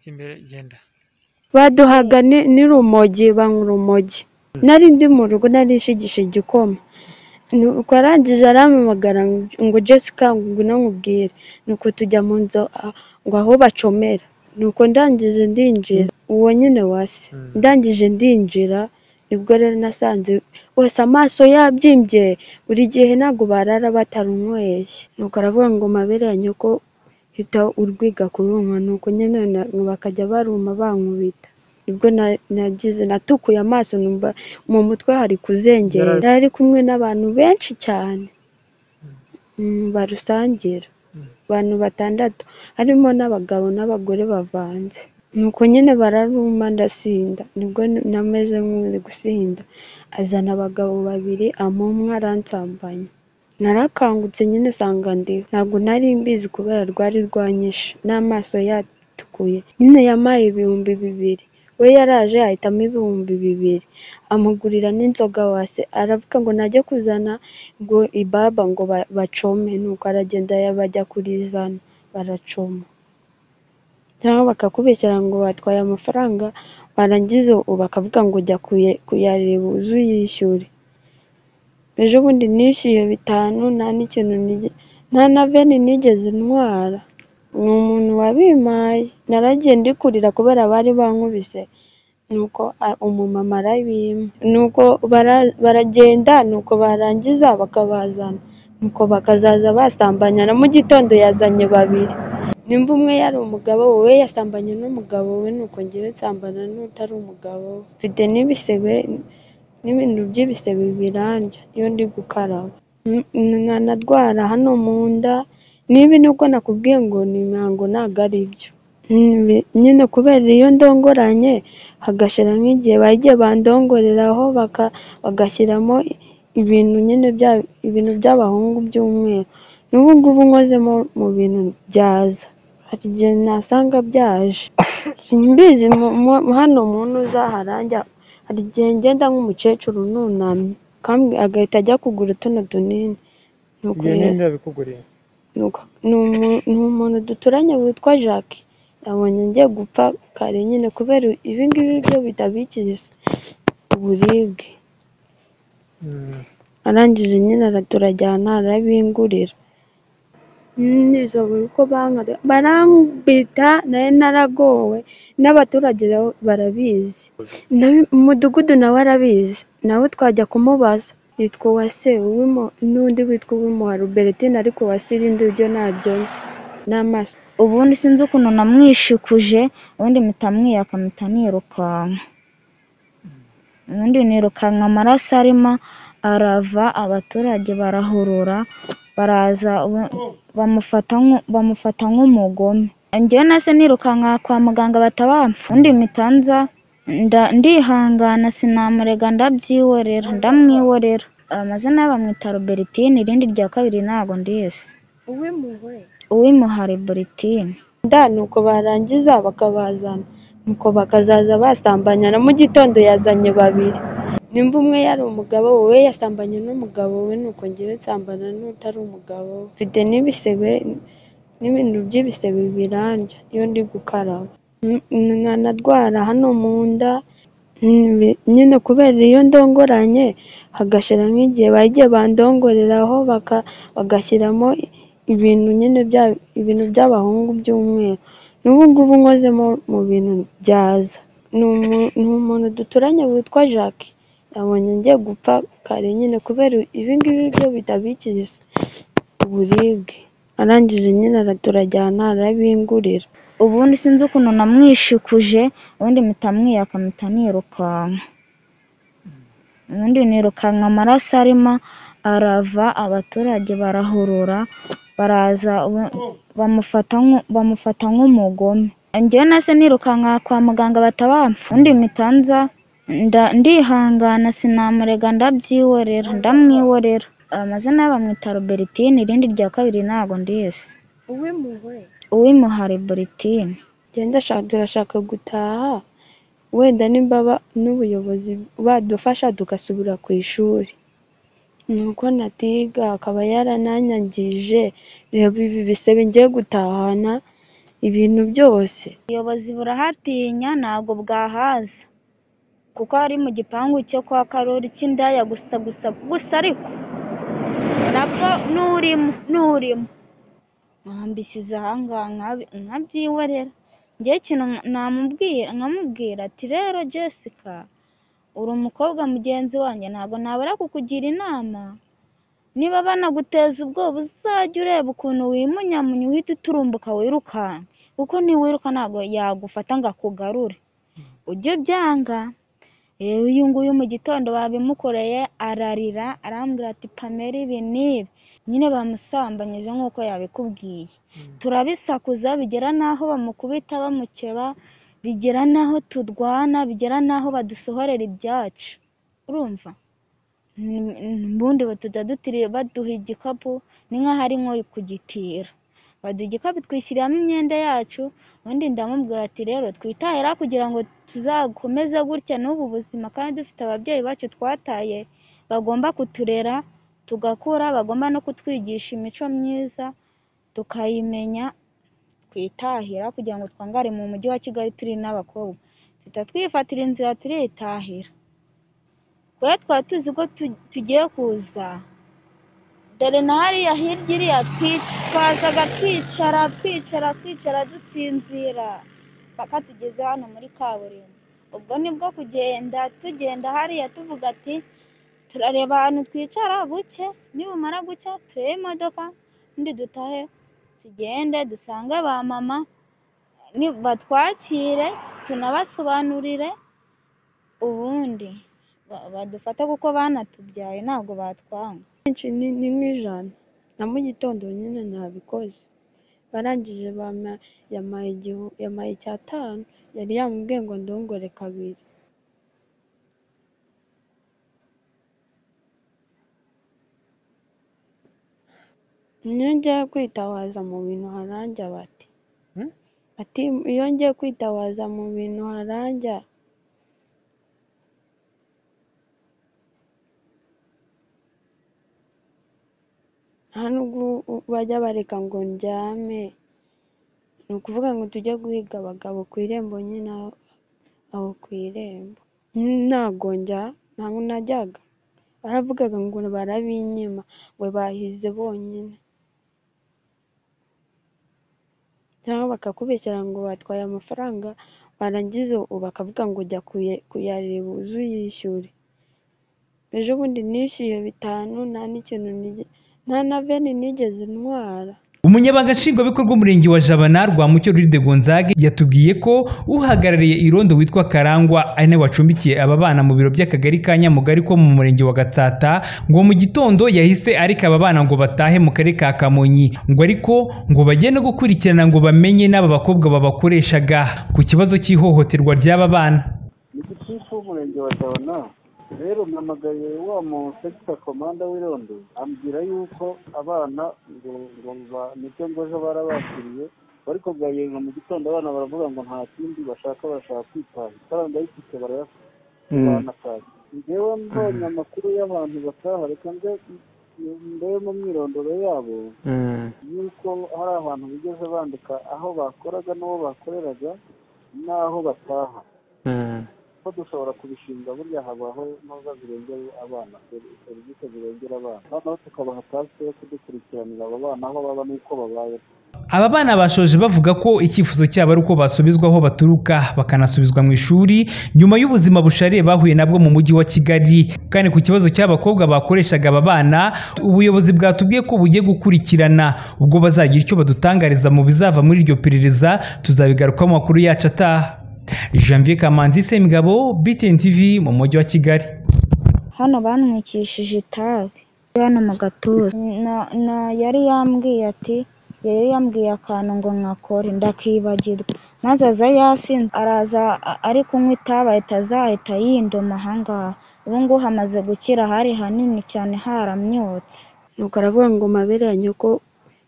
imbere genda baduhaga n'urumogi banywa urumogi nari ndi mu rugo narishigisha igikoma nuko arangije arampamagara ngo Jessica ngwino nkubwire nuko tujya mu nzu ah, ngo aho bacomera nuko ndangije ndinjira uwo nyine wase ndangije ndinjira nibwo rero nasanze bose amaso yabyimbye buri gihe ntabwo barara batarunyweye nuko aravuga ngo mabere ya nyoko hita urwiga kurunywa nuko nyine na- bakajya baruma bankubita nibwo na- nagize natukuye amaso numva mu mutwe hari kuzengera Yari- nari kumwe n'abantu benshi cyane mm, barusangira abantu batandatu harimo n'abagabo n'abagore bavanze nuko nyine bararuma ndasinda nibwo n- nameze nk'uri gusinda azana abagabo babiri ama umwe aransambanya narakangutse nyine sanga ndiho ntabwo nari mbizi kubera rwari rwanyishe n'amaso yatukuye nyine yampaye ibihumbi bibiri we yaraje ahitamo ibihumbi bibiri amugurira n'inzoga wase aravuga ngo najya kuzana ngo ibaba ngo ba- bacome nuko aragenda ya- bajya kurizana baracoma cyangwa bakakubeshyera ngo batwaye amafaranga warangiza u- bakavuga ngo jya kuye- kuyareba uze uyishyure ejo bundi nishyuye bitanu nta n'ikintu nige- nta na veni nigeze ntwara ni umuntu wabimpaye naragiye ndikurira kubera bari bankubise nuko a- umumama arabimpa nuko bara- baragenda nuko barangiza bakabazana nuko bakazaza basambanyana mu gitondo yazanye babiri nimba umwe yari umugabo we yasambanye n'umugabo we nuko ngewe nsambana n'utari umugabo we mfite n'ibisebe n'ibintu by'ibisebe birandya iyo ndi gukaraba N- n- nkanarwara hano mu nda niba nubwo nakubwiye ngo ni imihango ntabwo ari byo Nyibi- nyine kubera iyo ndongoranye hagashira nk'igihe bagiye bandongoreraho baka- bagashyiramo i- ibintu nyine bya ibintu by'abahungu by'umweru n'ubu ngubu nkozemo mu bintu byaza hari igihe nasanga byaje simbizi mu- mu- hano muntu uzaharangya hari igihe ngenda nk'umukecuru nunamye kandi agahita ajya kugura tuno tunini Nuko ibyo rero- nyine ndabikuguriye Nuko ni umu- ni umuntu duturanye witwa Jacques yabonye ngiye gupfa kare nyine kubera ibi ngibi byo bitabikiza uburibwe Mm, arangije nyine ara- turajyana arabingurira Mm, nijoro uko bankare barambita nari naragowe n'abaturage nabo barabizi Nawe- umudugudu nawe arabizi nawe twajya kumubaza yitwa uwase Uwimo- n'undi witwa uwimuha Robertine ariko uwase irindi ryo naryo nzi n'amaso ubundi sinzi ukuntu namwishikuje ubundi mpita mwiyaka mpita nirukanka ubundi nirukanka amaraso arimo arava abaturage barahurura baraza ubu- bamufata nk'u- bamufata nk'umugome njyewe nase nirukanka kwa muganga batabamfa ubundi mpita nza nda- ndihangana sinamurega ndabyihorera ndamwihorera amazina ye bamwita Robertine irindi rya kabiri ntago ndizi uwimuwe uwimuha Robertine nda nuko barangiza bakabazana nuko bakazaza basambanyana mu gitondo yazanye babiri nimba umwe yari umugabo we yasambanye n'umugabo we nuko ngewe nsambana n'utari umugabo we mfite n'ibisebe n'ibintu by'ibisebe birandya iyo ndi gukaraba N- n- nkanarwara hano mu nda Nyibi- nyine kubera iyo ndongoranye hagashira nk'igihe bagiye bandongoreraho baka, bagashyiramo i- ibintu nyine bya ibintu by'abahungu by'umweru n'ubu ngubu nkozemo mu bintu byaza ni umu- ni umuntu duturanye witwa Jacques yabonye ngiye gupfa kare nyine kubera ibi ngibi byo bitabikiza uburibwe arangije nyine ara- turajyana arabingurira ubundi sinzi ukuntu namwishikuje ubundi mpita mwiyaka mpita nirukanka ubundi nirukanka amaraso arimo arava abaturage barahurura baraza ubu- bamufata nk'u- bamufata nk'umugome njyewe nase nirukanka kwa muganga batabamfa ubundi mpita nza nda- ndihangana sinamurega ndabyihorera ndamwihorera amazina ye bamwita Robertine irindi rya kabiri ntago ndizi uwimuwe uwimuha Robertine genda shaka turashaka gutaha wenda nimba ba- n'ubuyobozi badufasha tugasubira ku ishuri ni uko natiga akaba yarananyangije reba ibi bisebe ngiye gutahana ibintu byose ubuyobozi burahatinya ntabwo bwahaza kuko hari mu gipangu cyo kwa karori cy'indaya gusa gusa gusa ariko nabwo n'urimo n'urimo ahambisize ahangaha nkabi- nkabyiyorera njye ikintu namubwira nkamubwira ati rero jessica uri umukobwa mugenzi wanjye ntabwo nabura kukugira inama niba banaguteza ubwoba uzajya ureba ukuntu wimunyamunye uhita uturumbuka wirukanka kuko niwiruka ntabwo yagufata ngo akugarure ujye ubyanga rero uyu nguyu mu gitondo babimukoreye ararira arambwira ati pamela ibi n'ibi nyine bamusambanyije nk'uko yabikubwiye turabisakuza bigera n'aho bamukubita bamukeba bigera n'aho turwana bigera n'aho badusohorera ibyacu urumva Ni- ni- ubundi batujya dutiri baduha igikapu ni nk'aho ari nko kugitira baduha igikapu twishyiramo imyenda yacu ubundi ndamubwira ati rero twitahira kugira ngo tuzakomeze gutya n'ubu buzima kandi dufite ababyeyi bacu twataye bagomba kuturera tugakura bagomba no kutwigisha imico myiza tukayimenya twitahira kugira ngo twangare mu mujyi wa Kigali turi n'abakobwa tutatwifatira inzira turitahira kubera twari tuzi ko tu- tugiye kuza dore na hariya hirya iriya twic- twazaga twicara twicara twicara dusinzira paka tugeze hano muri kaburimbo ubwo nibwo kugenda tugenda hariya tuvuga ati turareba ahantu twicara buke nibumara gucya turebe imodoka undi dutahe tugende dusange ba mama ni- batwakire tunabasobanurire ubundi ba- badufata kuko banatubyaye ntabwo batwanga benshi ni ni nk'ijana na mu gitondo nyine nabikoze barangije bampa- yampaye igihu- yampaye icyatanu yari yamubwiye ngo ndongore kabiri iyo ngiye kwitabaza mu bintu haranja bati Hmm? ati iyo ngiye kwitabaza mu bintu haranja nta nubwo u- bajya bareka ngo ndyame ni ukuvuga ngo tujye guhiga abagabo ku irembo nyine aho aho ku irembo ntabwo njya ntabwo najyaga baravugaga ngo barabinyima ngo bahize bonyine cyangwa bakakubeshyera ngo batwaye amafaranga warangiza u- bakavuga ngo jya kuye- kuyareba uze uyishyure ejo bundi nishyuye bitanu nta n'ikintu nige- nta na veni nigeze ntwara umunyabanga nshingwabikorwa w'umurenge wa jabana rwamucyo ruride gonzage yatubwiye ko uhagarariye irondo witwa karangwa ari nawe wacumbikiye aba bana mu biro by'akagari ka nyamugari ko mu murenge wa gatsata ngo mu gitondo yahise areka aba bana ngo batahe mu karere ka kamonyi ngo ariko ngo bagende gukurikirana ngo bamenye n'aba bakobwa babakoreshaga ku kibazo cy'ihohoterwa ry'aba bana ni gitifu w'umurenge wa jabana rero namagariye wa mu sekita komanda w'irondo ambwira yuko abana ngo ngo ba- nicyo ngo ejo barabakiriye ariko bwayega mu gitondo abana baravuga ngo nta kindi bashaka barashaka kwitanga amafaranga y'ifite barayafite banataye njyewe mbonye amakuru y'abantu bataha reka nze ndebe mu myirondoro yabo yuko hari abantu bigeze bandika aho bakoraga n'uwo bakoreraga n'aho bataha ko dushobora kubishinga burya habaho ntuza zirengera abana seri- serivisi zirengera abana noneho tukabaha tasike yo kudukurikiranira abo bana aho baba n'uko babayeho Aba bana bashoje bavuga ko icyifuzo cyabo ari uko basubizwa aho baturuka bakanasubizwa mu ishuri nyuma y'ubuzima bushariye bahuye nabwo mu mujyi wa Kigali kandi ku kibazo cy'abakobwa bakoreshaga aba bana ubuyobozi bwatubwiye ko bugiye gukurikirana ubwo bazagira icyo badutangariza mu bizava muri iryo perereza tuzabigarukaho mu makuru yacu ataha Janvier Kamanzi Semigabo BTN TV mu mujyi wa Kigali hano bamwikishije itabi hano mu gatuza na, na yari yambwiye ati yari yambwiye akantu ngo nkakore ndakibagirwa maze aza yasinze araza a- ari kunywa itabi ahita azahita yindoma ahangaha ubu ngubu hamaze gukira hari hanini cyane haramyotse nuko aravuga ngo mabere ya nyoko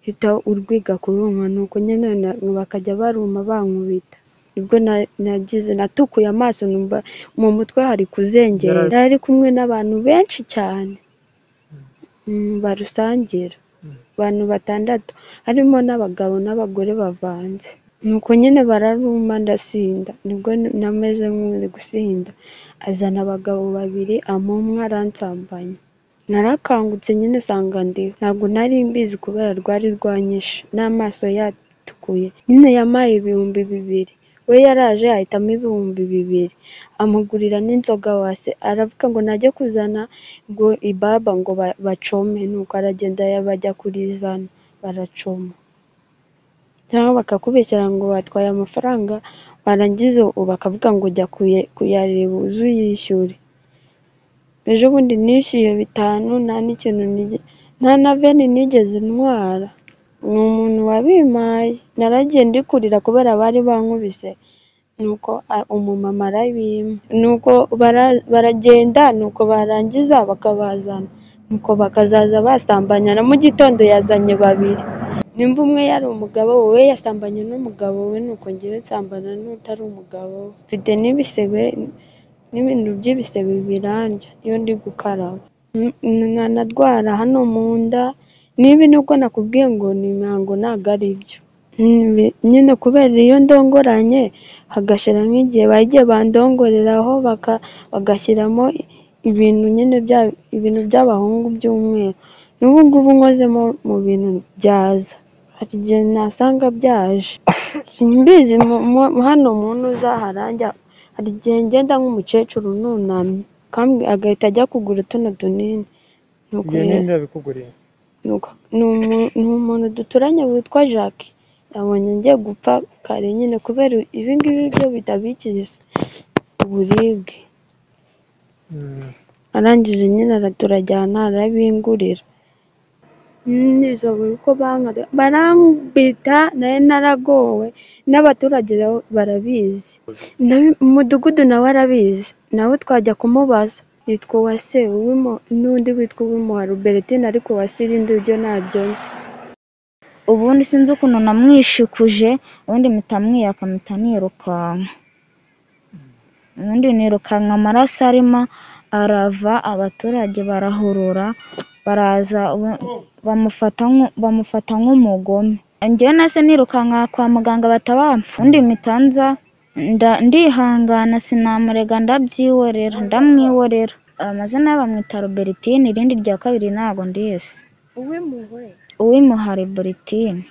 hita urwiga kurumwa nuko nyine na- bakajya baruma bankubita nibwo na- nagize natukuye amaso numva mu mutwe hari kuzengera Yari- yari ari kumwe n'abantu benshi cyane Mm, barusangira abantu batandatu harimo n'abagabo n'abagore bavanze nuko nyine bararuma ndasinda nibwo nameze nk'uri gusinda azana abagabo babiri amumwe aransambanya narakangutse nyine sanga ndiho ntabwo nari mbizi kubera rwari rwanyishe n'amaso yatukuye nyine yamaye ibihumbi bibiri we yaraje ahitamo ibihumbi bibiri amugurira n'inzoga wase aravuga ngo najya kuzana ngo ibaba ngo ba- bacome nuko aragenda bajya kuri zana baracoma cyangwa bakakubeshyera ngo batwaye amafaranga warangiza bakavuga ngo jya kuye- kuyareba uze uyishyure ejo bundi nishyuye bitanu nta n'ikintu nige- nta na veni nigeze ntwara ni umuntu wabimpaye naragiye ndikurira kubera bari bankubise nuko a- umumama arabimpa nuko bara- baragenda nuko barangiza bakabazana nuko bakazaza basambanyana mu gitondo yazanye babiri nimba umwe yari umugabo we yasambanye n'umugabo we nuko ngewe nsambana n'utari umugabo we mfite n'ibisebe n'ibintu by'ibisebe birandya iyo ndi gukaraba N- n- nkanarwara hano mu nda niba nubwo nakubwiye ngo ni imihango ntabwo ari byo Nyibi- nyine kubera iyo ndongoranye hagashira nk'igihe bagiye bandongoreraho baka- bagashyiramo ibintu nyine bya ibintu by'abahungu by'umweru n'ubu ngubu nkozemo mu bintu byaza hari igihe nasanga byaje simbizi mu- mu- hano muntu uzaharanja hari igihe ngenda nk'umukecuru nunamye kandi agahita ajya kugura tuno tunini Nuko ibyo rero- nyine ndabikuguriye Nuko- ni umu- ni umuntu duturanye witwa jacques yabonye ngiye gupfa kare nyine kubera ibi ngibi byo bitabikiza uburibwe Mm. arangije nyine ara- turajyana arabingurira Mm, nijoro uko bankare barambita nayo naragowe n'abaturage nabo barabizi Nawe- umudugudu nawe arabizi nawe twajya kumubaza yitwa uwase Uwimo- n'undi witwa uwimuha Robertine ariko uwase irindi ryo ntaryo nzi ubundi sinzi ukuntu namwishikuje ubundi mpita mwiyaka mpita nirukanka ubundi nirukanka amaraso arimo arava abaturage barahurura baraza ubu- bamufata nk'u- bamufata nk'umugome njyewe nase nirukanka kwa muganga batabamfa ubundi mpita nza nda- ndihangana sinamurega ndabyihorera ndamwihorera amazina ye bamwita Robertine irindi rya kabiri ntago ndizi uwimuhe uwimuhari Bertine